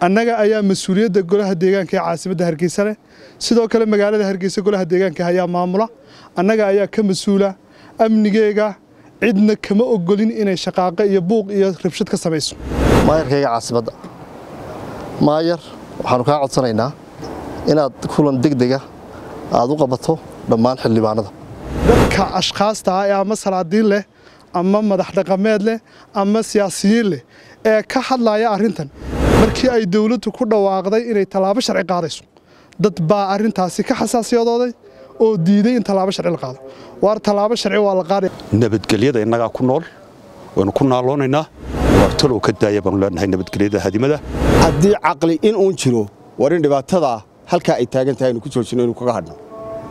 annaga ayaa mas-uuliyadda golaha deegaanka ee caasimadda hargeysa leh sidoo kale magaalada hargeysa golaha deegaanka ayaa maamula annaga ayaa ka mas-uula amnigeega cidna kama ogolin inay shaqaaqo iyo buuq iyo rabshad ka samayso maayarkayga caasimadda maayar waxaannu kaa codsanaynaa inaad kulan degdega aad u qabato dhammaan xildhibaanada dadka ashkhaasta ah ee ama salaadiin leh ama madax dhaqameed leh ama siyaasiyiin leh ee ka hadlaya arrintan markii ay dowladdu ku dhawaaqday inay tallaabo sharci qaadayso dad baa arrintaasi ka xasaasiyadooday oo diiday in tallaabo sharci la qaado waar tallaabo sharci waa la qaadaya nabadgelyada innagaa ku nool waynu ku naaloonaynaa waar talow ka daaya baanu leenahay nabadgelyada hadimada haddii caqli in uun jiro war in dhibaatadaa halkaa ay taagan tahay aynu ku joojino inuu kaga hadhno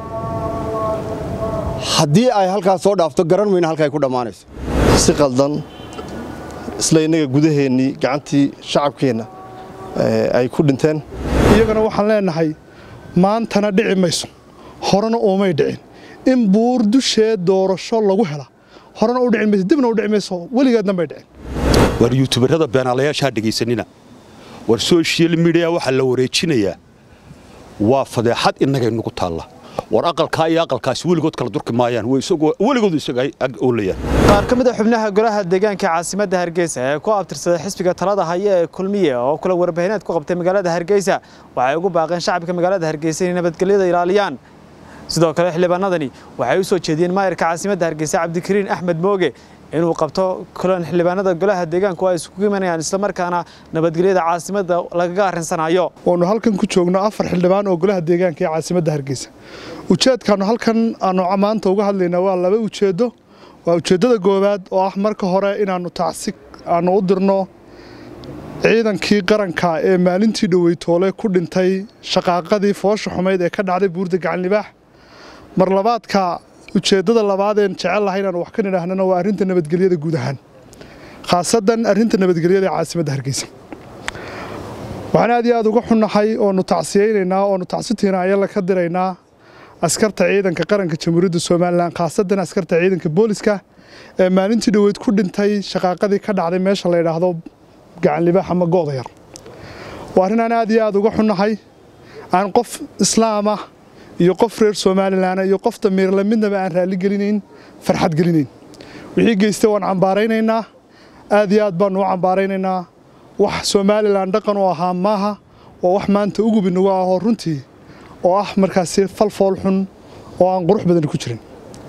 haddii ay halkaas soo dhaafto garan mayno halka ay ku dhammaanayso si qaldan isla innaga gudaheennii gacantii shacabkeenna ay ku dhinteen iyagana waxaan leenahay maantana dhici mayso horena uumay dhicin in buur dusheed doorasho lagu hela horena u dhici mayso dibna u dhici mayso weligeedna may dhicin waar yuutubarada beenaalayaashaa dhegaysanina war social midiya waxaa la wareejinayaa waa fadeexad innagay nugu taalla war aqalkaa iyo aqalkaasi weligood kala durki maayaan weligoodu isaga ag oolayaan qaar ka mid a xubnaha golaha deegaanka caasimadda hargeysa ee ku abtirsaday xisbiga talada haya ee kulmiye oo kula warbaahineed ku qabtay magaalada hargeysa waxay ugu baaqeen shacabka magaalada hargeysa inay nabadgelyada ilaaliyaan sidoo kale xildhibaanadani waxay u soo jeediyeen maayarka caasimadda hargeysa cabdikariin axmed mooge inuu qabto kulan xildhibaanada golaha deegaanku ay isugu imanayaan islamarkaana nabadgelyada caasimadda lagaga arrinsanayo waanu halkan ku joogno afar xildhibaan oo golaha deegaanka ee caasimadda hargeysa ujeedkaanu halkan aanu maanta uga hadlaynaa waa laba ujeeddo waa ujeeddada goowaad oo ah marka hore inaannu tacsi aanu u dirno ciidankii qaranka ee maalintii dhoweytoole ku dhintay shaqaaqadii foosha xumayd ee ka dhacday buurda gacanlibaax mar labaadka ujeeddada labaadeen jecel lahay inaanu wax ka nidhaahnana waa arrinta nabadgelyada guud ahaan khaasadan arrinta nabadgelyada ee caasimadda hargeysa waxaan aad iyo aad uga xunnahay oonu tacsiyaynaynaa oonu tacsitiina ayala ka diraynaa askarta ciidanka qaranka jamhuuriyadda somalilan khaasadan askarta ciidanka booliska ee maalintii dhoweyd ku dhintay shaqaaqadii ka dhacday meesha la yidhaahdo gacanlibaax ama go'da yar waa arrin aan aad iyo aad uga xunnahay aan qof islaama iyo qof reer somalilan iyo qof damiirle midnaba aan raalli gelinayn farxad gelinayn wixii geystay waan cambaaraynaynaa aad iyo aad baanu u cambaaraynaynaa wax somalilan dhaqan u ahaa maaha oo wax maanta ugub inagu ahoo runtii oo ah markaasi falfool xun oo aan qurux badan ku jirin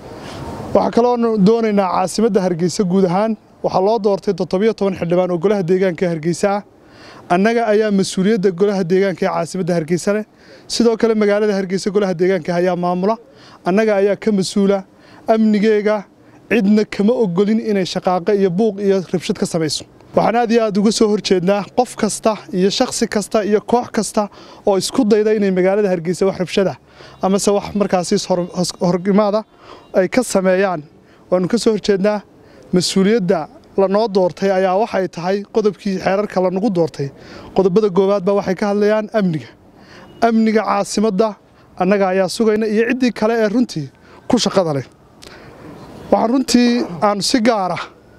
waxaa kaloonu doonaynaa caasimadda hargeysa guud ahaan waxaa loo doortay toddobiyo toban xildhibaan oo golaha deegaanka hargeysa ah annaga ayaa mas-uuliyadda golaha deegaanka ee caasimadda hargeysa leh sidoo kale magaalada hargeysa golaha deegaanka ayaa maamula annaga ayaa ka mas-uula amnigeega cidna kama ogolin inay shaqaaqo iyo buuq iyo rabshad ka samayso waxaan aad iyo aad uga soo horjeednaa qof kasta iyo shakhsi kasta iyo koox kasta oo isku dayda inay magaalada hargeysa wax rabshada amase wax markaasi horgimaada ay ka sameeyaan waanu ka soo horjeednaa mas-uuliyadda lanoo doortay ayaa waxay tahay qodobkii xeerarka lanagu doortay qodobada goowaad baa waxay ka hadlayaan amniga amniga caasimadda annaga ayaa sugayna iyo ciddii kale ee runtii ku shaqada leh waxaan runtii aanu si gaara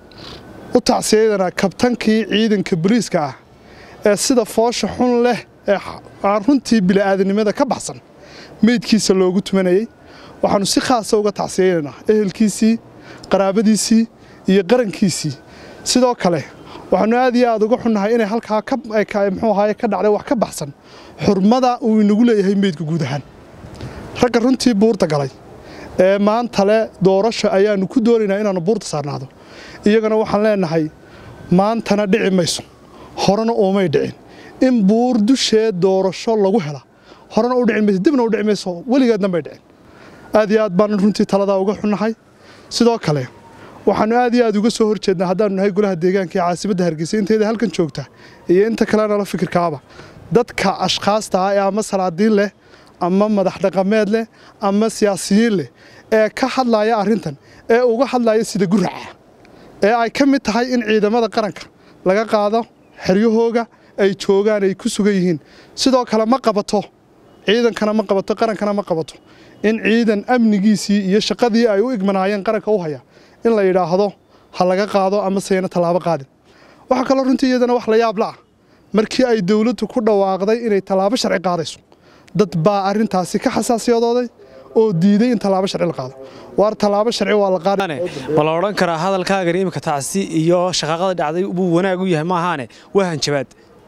u tacsiyadanaa kabtankii ciidanka boliiska ah ee sida foosha xun leh ee aan runtii bili'aadanimada ka baxsan meydkiisa loogu tumanayey waxaannu si khaasa uga tacsiyaynaynaa ehelkiisii qaraabadiisii iyo qarankiisii sidoo kale waxaannu aad iyo aad uga xunnahay inay halkaa muxuu ahaaye ka dhacday wax ka baxsan xurmada uu inagu leeyahay meydka guud ahaan ragga runtii buurta galay ee maanta le doorasho ayaannu ku doonaynaa inaannu buurta saarnaado iyagana waxaan leenahay maantana dhici mayso horena uumay dhicin in buur dusheed doorasho lagu hela horena u dhici mayso dibna u dhici mayso weligeedna may dhicin aad iyo aad baanu runtii taladaa uga xunnahay sidoo kale waxaannu aad iyo aad uga soo horjeednaa haddaannu nahay golaha deegaanka ee caasimadda hargeysa inteeda halkan joogta iyo inta kalena la fikirkaaba dadka ashkhaasta ah ee ama salaadiin leh ama madax dhaqameed leh ama siyaasiyiin leh ee ka hadlaya arrintan ee uga hadlaya sida guraca ee ay ka mid tahay in ciidamada qaranka laga qaado xeryahooga ay joogaan ay ku sugan yihiin sidoo kale ma qabato ciidankana ma qabato qarankana ma qabato in ciidan amnigiisii iyo shaqadii ay u igmanaayeen qaranka u haya in la yidhaahdo ha laga qaado ama sayna tallaabo qaadin waxaa kaloo runtii iyadana wax la yaab la ah markii ay dowladdu ku dhawaaqday inay tallaabo sharci qaadayso dad baa arrintaasi ka xasaasiyadooday oo diiday in tallaabo sharci la qaado waar tallaabo sharci waa la qaaday ma la odhan karaa hadalkaagani iminka tacsi iyo shaqaaqada dhacday buu wanaag u yahay maahaane waa hanjabaad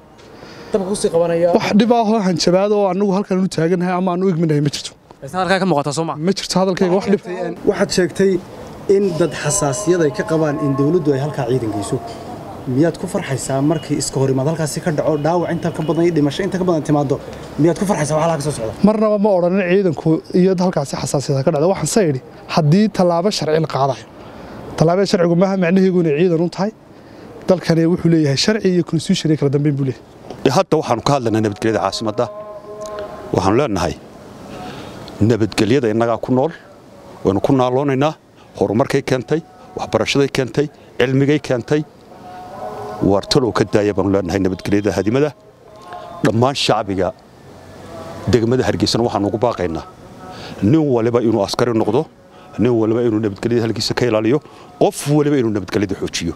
wax dhib ahoo hanjabaad oo annagu halkan u taagannahay ama aan u igminahay ma jirto halkaa ka muuqata soo ma ma jirto hadalkayga wax dhib waxaad sheegtay in dad xasaasiyad ay ka qabaan in dawladdu ay halkaa ciidan geyso miyaad ku farxaysaa markii iska hor imaad halkaasi ka dhaco dhaawac inta ka badan iyo dhimasho inta ka badan timaado miyaad ku farxaysaa wax halkaa ka soo socda marnaba ma odhanin ciidanku iyo halkaasi xasaasiyada ka dhacda waxaan se idhi haddii tallaabo sharci la qaadayo tallaabada sharcigu maaha macnaheegu inay ciidan u tahay dalkani wuxuu leeyahay sharci iyo constitution iyo kala dambeyn buu leeyahay hadda waxaanu ka hadlaynaa nabadgelyada caasimadda waxaanu leenahay nabadgelyada innagaa ku nool waynu ku naaloonaynaa horumarkay keentay waxbarashaday keentay cilmigay keentay waartalow ka daaya baanu leenahay nabadgelyada hadimada dhammaan shacbiga degmada hargeysana waxaanu ugu baaqaynaa nin waliba inuu askari noqdo nin waliba inuu nabadgelyada halkiisa ka ilaaliyo qof waliba inuu nabadgelyada xoojiyo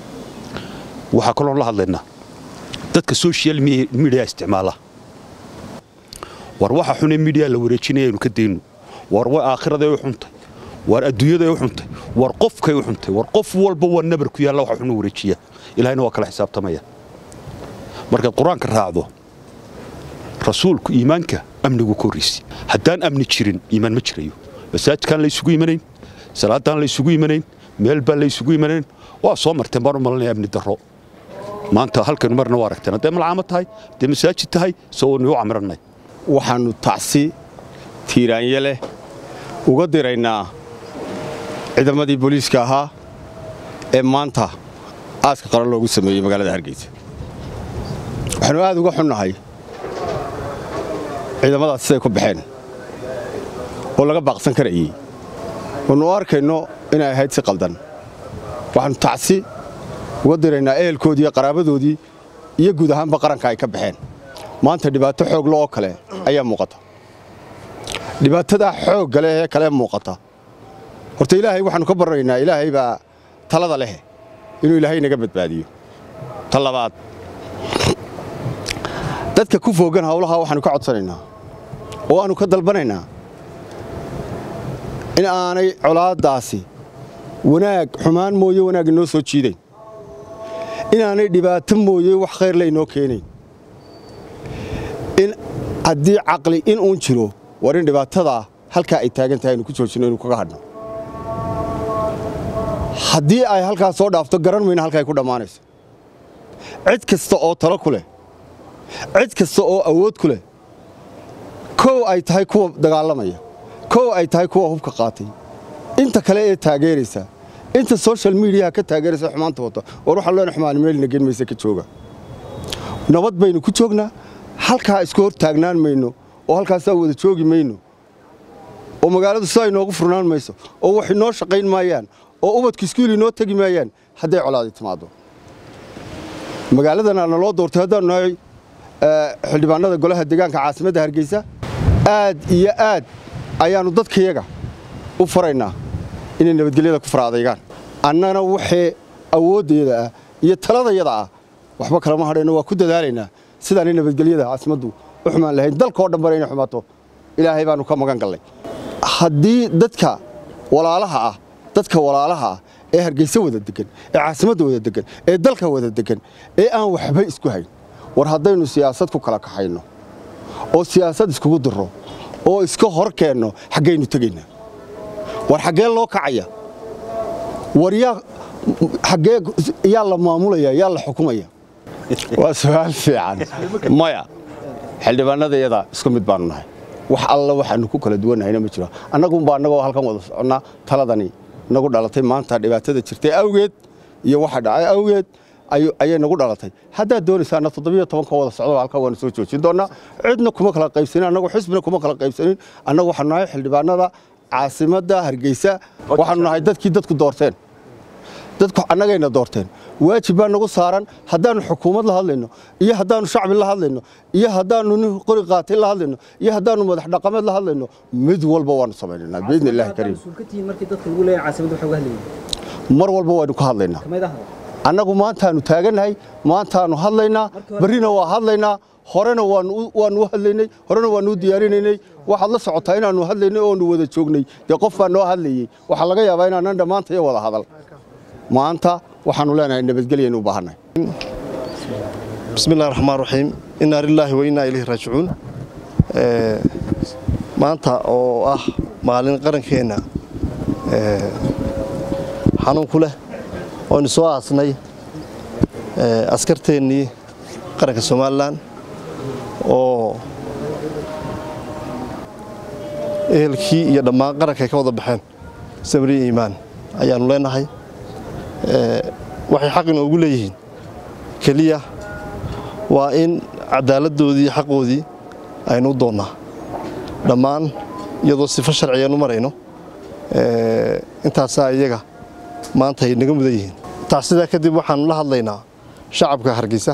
waxaa kaloo la hadlaynaa dadka social media isticmaala war waxa xunee media la wareejinaya aynu ka dayno war way aakhiraday u xuntay war adduunyaday u xuntay war qofkay u xuntay war qof walba waa nabar ku yaalla waxa xunu wareejiya ilaahayna waa kala xisaabtamaya markaad qur-aanka raacdo rasuulku iimaanka amnigu ka horraysi haddaan amni jirin iimaan ma jirayo masaajidkaan la isugu imanayn salaadaan la isugu imanayn meel baan la isugu imanayn waa soo marteen baan u malanaya amni darro maanta halkaynu marna waa aragteen hadday malcaamo tahay hadday masaajid tahay soo waynu u camirannay waxaannu tacsi tiiraanye leh uga diraynaa ciidamadii booliiska ahaa ee maanta aaska qaran loogu sameeyey magaalada hargeysa waxaannu aad uga xunnahay ciidamadaas siday ku baxeen oo laga baaqsan karayey oonu arkayno inay ahayd si qaldan waxaannu tacsi uga diraynaa ehelkoodii iyo qaraabadoodii iyo guud ahaanba qaranka ay ka baxeen maanta dhibaato xoogla oo kale ayaa muuqata dhibaatadaa xoogga leh ee kale muuqata horta ilaahay waxaannu ka baranaynaa ilaahay baa talada leh inuu ilaahay naga badbaadiyo ta labaad dadka ku foogan hawlaha waxaannu ka codsanaynaa oo aannu ka dalbanaynaa in aanay colaaddaasi wanaag xumaan mooye wanaag inoo soo jiidayn inaanay dhibaato mooye wax khayr le inoo keenayn in haddii caqli in uun jiro war in dhibaatadaa halkaa ay taagan tahay aynu ku joojinno inuu kaga hadhno haddii ay halkaas soo dhaafto garan mayna halka ay ku dhammaanayso cid kasta oo talo ku leh cid kasta oo awood ku leh kow ay tahay kuwa dagaalamaya kow ay tahay kuwa hubka qaatay inta kale ee taageeraysa inta social mediaha ka taageeraysa xumaanta wata war waxaan leenahay xumaan meelna geen maysa ka jooga nabad baynu ku joognaa halkaa isku hor taagnaan mayno oo halkaasaa wada joogi mayno oo magaaladu sidaa inoogu furnaan mayso oo wax inoo shaqayn maayaan oo ubadku iskuul inoo tegi maayaan hadday colaadi timaado magaaladana naloo doortay haddaanu nahay xildhibaanada golaha deegaanka caasimadda hargeysa aad iyo aad ayaannu dadkayaga u faraynaa inay nabadgelyada ku faraadaygaan annana waxee awooddeeda ah iyo taladayada ah waxba kalama hadhayno waa ku dadaalaynaa sidaanay nabadgelyada caasimaddu u xumaan lahayn dalkao dhan bara inay xumaato ilaahay baannu ka magan gallay haddii dadka walaalaha ah dadka walaalaha ah ee hargeysa wada degan ee caasimadda wada degan ee dalka wada degan ee aan waxba isku hayn war haddaynu siyaasad ku kala kaxayno oo siyaasad iskugu dirro oo iska hor keenno xaggaynu tegaynaa war xaggee loo kacaya war yaa xaggee yaa la maamulaya yaa la xukumaya waa su'aal fiican maya xildhibaanada iyada isku mid baanu nahay wax alla waxaanu ku kala duwannahayna ma jiro annagunbaa annagoo halkan wada soconnaa taladani nagu dhalatay maanta dhibaatada jirtay awgeed iyo waxa dhacay awgeed ayay nagu dhalatay haddaad doonaysaana toddobiyo tobanka wada socdo halkaa waanu soo joojin doonnaa cidna kuma kala qaybsanin annagu xisbina kuma kala qaybsanin annagu waxaanu nahay xildhibaanada caasimadda hargeysa waxaanu nahay dadkii dadku doorteen dadku annagayna doorteen waajib baa nagu saaran haddaannu xukuumad la hadlayno iyo haddaannu shacbi la hadlayno iyo haddaannu nin qori qaatay la hadlayno iyo haddaannu madax dhaqameed la hadlayno mid walba waannu samaynaynaa biidni illaahi kariim mar walba waynu ka hadlaynaa annagu maantaanu taagannahay maantaanu hadlaynaa berrina waa hadlaynaa horena waanu u hadlaynay horena waanu u diyaarinaynay waxaad la socotaa inaannu hadlaynay oonu wada joognay dee qof baa noo hadlayey waxaa laga yaabaa inaanan dhammaanta iyo wada hadal maanta waxaannu leenahay nabadgelyaynu u baahannahay bismi illahi raxmaan raxiim innaa lilaahi wa innaa ilayhi raajicuun maanta oo ah maalin qarankeenna xanuun ku leh oynu soo aasnay askarteennii qaranka somalilan oo ehelkii iyo dhammaan qaranka ay ka wada baxeen samriya iimaan ayaannu leenahay waxay xaq inoogu leeyihiin keliya waa in cadaaladdoodii iyo xaqoodii aynu u doonnaa dhammaan iyadoo sifo sharciyaanu marayno intaasaa iyaga maanta ay naga mudan yihiin taas sidaa kadib waxaannu la hadlaynaa shacabka hargeysa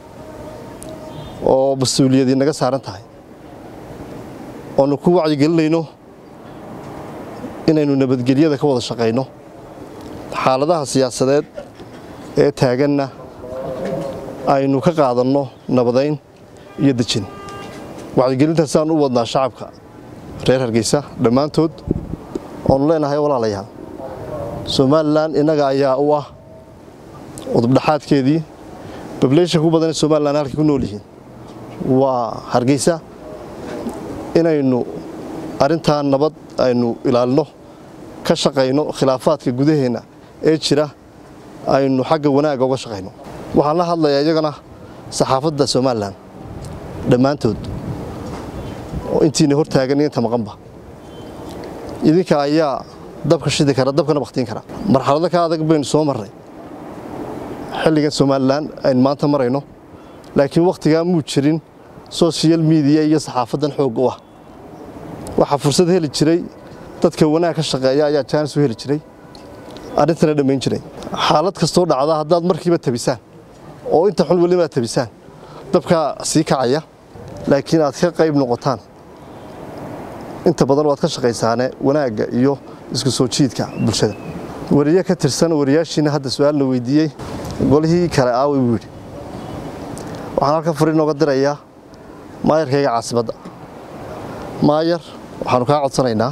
oo mas-uuliyadii naga saaran tahay oonu ku wacyigelinayno inaynu nabadgelyada ka wada shaqayno xaaladaha siyaasadeed ee taaganna aynu ka qaadanno nabadayn iyo dejin wacyigelintaasaan u wadnaa shacabka reer hargeysa dhammaantood oonu leenahay walaalayaal somalilan innaga ayaa u ah udubdhaxaadkeedii bableysha ku badanee somalilan halkay ku nool yihiin waa hargeysa inaynu arrintaa nabad aynu ilaalino ka shaqayno khilaafaadka gudaheenna ee jira aynu xagga wanaagga uga shaqayno waxaan la hadlayaa iyagana saxaafadda somalilan dhammaantood oo intiina hor taagan iyo inta maqanba idinka ayaa dabka shidi kara dabkana bakhtiin kara marxalado ka adag baynu soo marray xilligan somalilan aynu maanta marayno laakiin wakhtigaa muu jirin social mediya iyo saxaafaddan xoog u ah waxaa fursad heli jiray dadka wanaag ka shaqeeya ayaa jaanis u heli jiray arrintana dhammayn jiray xaalad kastoo dhacda haddaad markiiba tabisaan oo inta xun weliba aad tabisaan dabkaa sii kacaya laakiin aad ka qayb noqotaan inta badan waad ka shaqaysaane wanaagga iyo isku soo jiidka bulshada wariye ka tirsan wariyaashiina hadda su-aal la weydiiyey golihii kale aaway buu yidhi waxaan halkan furi nooga dirayaa maayarkayga caasimadda maayar waxaanu kaa codsanaynaa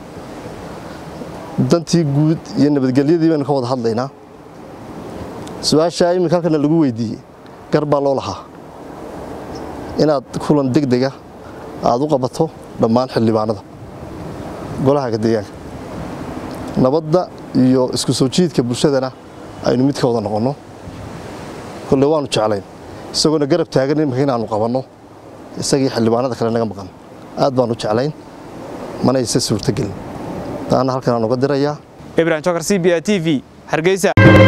dantii guud iyo nabadgelyadii baynu ka wada hadlaynaa su-aashaa iminka halkana lagu weydiiyey gar baa loo lahaa inaad kulan degdega aad u qabato dhammaan xildhibaanada golaha deegaanka nabadda iyo isku soo jiidka bulshadana aynu mid ka wada noqonno kolle waanu jeclayn isagoona garab taagan iminka inaannu qabanno isagii xildhibaanada kale naga maqan aad baanu jeclayn mana ayse suurtogelin taana halkan aan uga dirayaa ibrahim jokar c b a t v hargeysa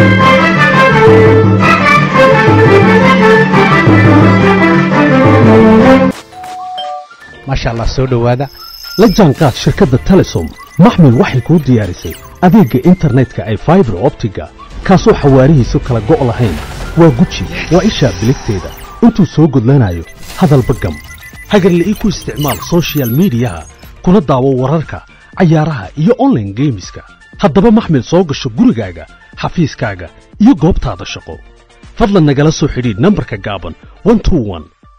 maasha allah soo dhowaada la jaanqaad shirkadda telesom maxmil waxay kuu diyaarisay adeegga internetka ay faibar optiga kaasoo xawaarihiisu kala go' lahayn waa guji waa ishaa biligteeda intuu soo gudlanayo hadalba gam hagarle ii ku isticmaal soshiyal miidiyaha kuna daawo wararka cayaaraha iyo onlaine geemiska haddaba maxmil soo gasho gurigaaga xafiiskaaga iyo goobtaada shaqo fadlan nagala soo xidhiidh nambarka gaaban